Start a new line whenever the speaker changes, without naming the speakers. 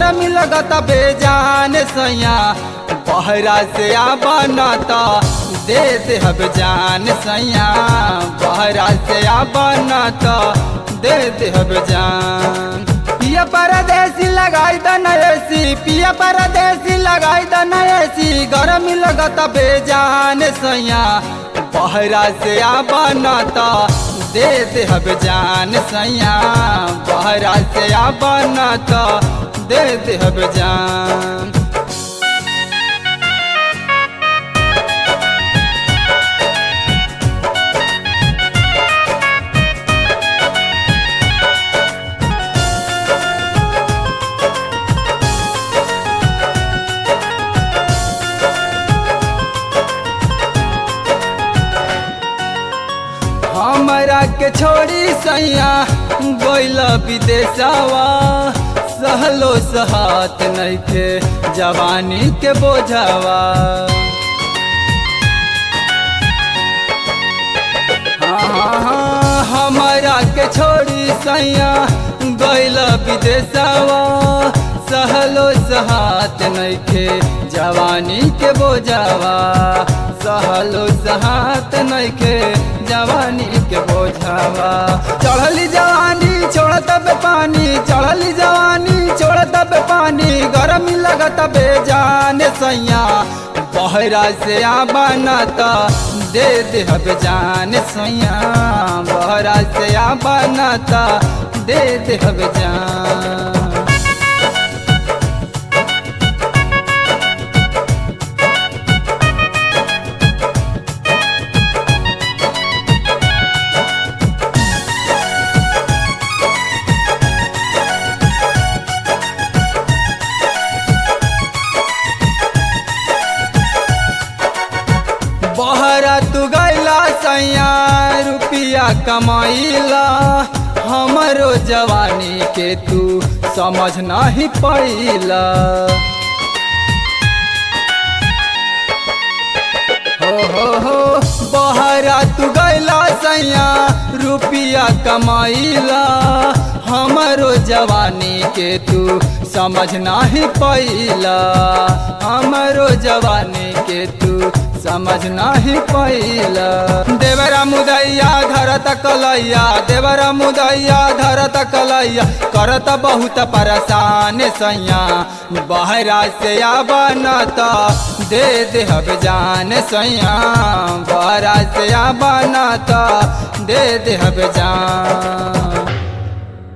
गरमी लगता बेजान सैया बहरा से बनता दे दे हब जान सैया बहरा से बनता दे दे हब जान पिया परदेसी लगाई द नयसी पिया परदेसी लगाई द नयसी गरमी लगता बेजान सैया बहरा से बनता दे दे हब जान सैया बहरा से बनता दे दे हब जान हमरा के छोड़ी सैया गोइल विदेशवा सहलो सहात नइखे जवानी के बोझावा हाँ, हाँ, हाँ, हमरा के छोड़ी सैया गोइल विदेशवा सहलो सहात नइखे जवानी के बोझावा सहलो सहात नइखे जवानी के बोझावा चढ़ली जवानी छोड़त बे पानी चढ़ली जवानी छोड़त बे पानी गरमी लगत बेजान सैया बहरा से बनता दे दे हब जान सैया बहरा से बनता दे दे हब जान बहरा तू गैला सैया रुपिया कमाइला हमरो जवानी के तू समझ नहीं पैला हो हो हो बहरा तू गैला सैया रुपिया कमाइला हमरो जवानी के तू समझ नहीं पैला हमरो जवानी के तू समझ नहीं पैला देवरा मुदैया धरत कलैया देवरा मुदैया धरत कलैया करत बहुत परेशान सैया बहरा से बनता दे दे हब जान सैया बहरा से बनता दे दे हब जान